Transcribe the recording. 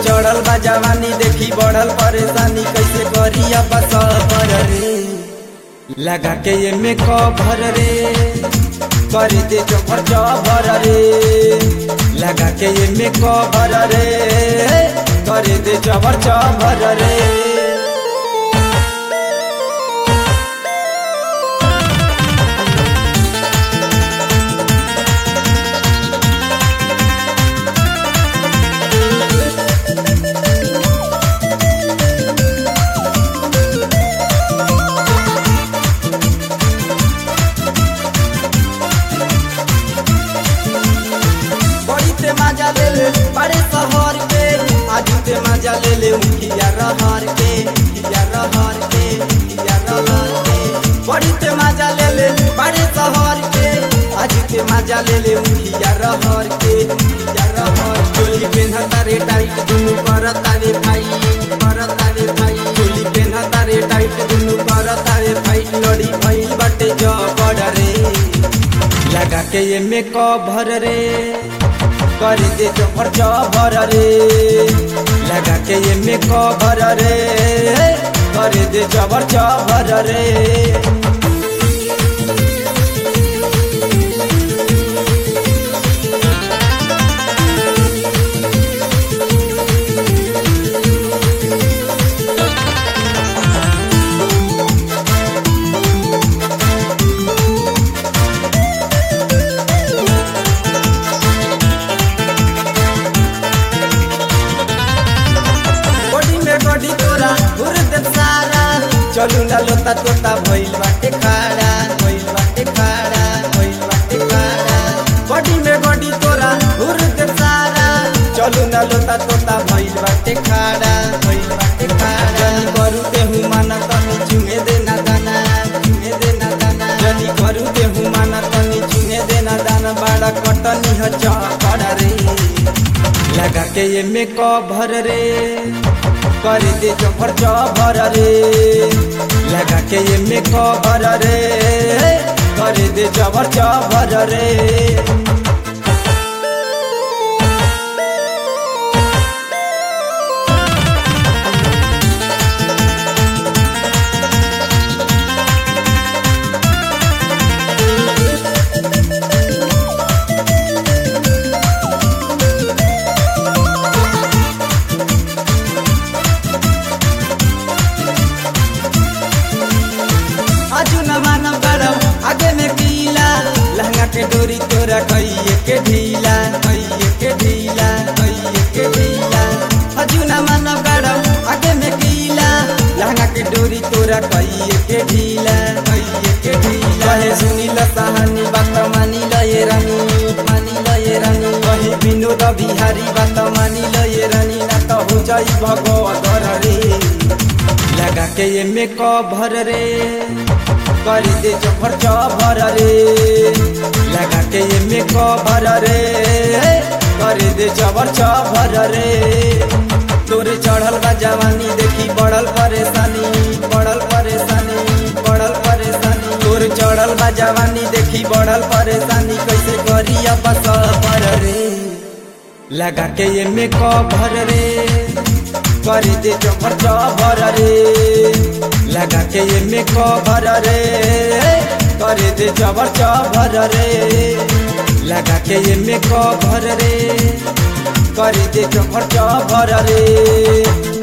चढ़ल बा जवानी देखी बढ़ल परेशानी कैसे करी अब सबर रे लगा के ये में कभर रे कर दे चोखर चबर रे लगा के ये में कभर रे कर दे चबर चबर रे बड़ी ते मजा ले ले बड़े शहर के आजू ते मजा ले ले उठिया रहर के उठिया रहर के उठिया रहर के बड़ी ते मजा ले ले बड़े शहर के आजू ते मजा ले ले उठिया रहर के उठिया रहर चोली पेन्हता रे टाइट दुनु करता रे भाई करता रे भाई चोली पेन्हता रे टाइट दुनु करता रे भाई लड़ी भाई बाटे जबड़ रे लगा के ये में कभर रे कर दे चोखर चबर रे लगा के ये में कभर रे कर दे चबर चबर रे बॉडी में बॉडी तोरा घुर दे सारा चलू ना लोता तोता भइल बाटे खाड़ा भइल बाटे खाड़ा भइल बाटे खाड़ा बॉडी में बॉडी तोरा घुर दे सारा चलू ना लोता तोता भइल बाटे खाड़ा भइल बाटे खाड़ा जनी करू के हूँ माना तनी चुमे देना दाना चुमे देना दाना जनी करू के हूँ माना तनी चुमे देना दाना बड़ा कटनी ह चौकड़ रे लगा के ये में कभर रे कर दे चोखर चबर रे लगा के ये में कभर रे कर दे चबर चबर रे आजू न मानव गरम आगे में कीला लहंगा के डोरी तोरा कइये के ढीला कइये के ढीला कइये के ढीला आजू न मानव गरम आगे में कीला लहंगा के डोरी तोरा कइये के ढीला कइये के ढीला कहे सुनी ल कहानी बात मानी ल ये रानी मानी ल ये रानी कहे विनोद बिहारी बात मानी ल ये रानी ना तो हो जाई भगवत रे लगा के ये में कभर रे कर दे चोखर चबर रे लगा के ये में कभर रे कर दे चबर चबर रे तोरे चढ़ल बा जवानी देखी बढ़ल परेशानी बढ़ल परेशानी बढ़ल परेशानी तोरे चढ़ल बा जवानी देखी बढ़ल परेशानी कैसे करी अब सबर रे लगा के ये में कभर रे कर दे चोखर चबर रे लगा के ये में कभर रे कर दे चबर चबर रे लगा के ये में कभर रे कर दे चोखर चबर रे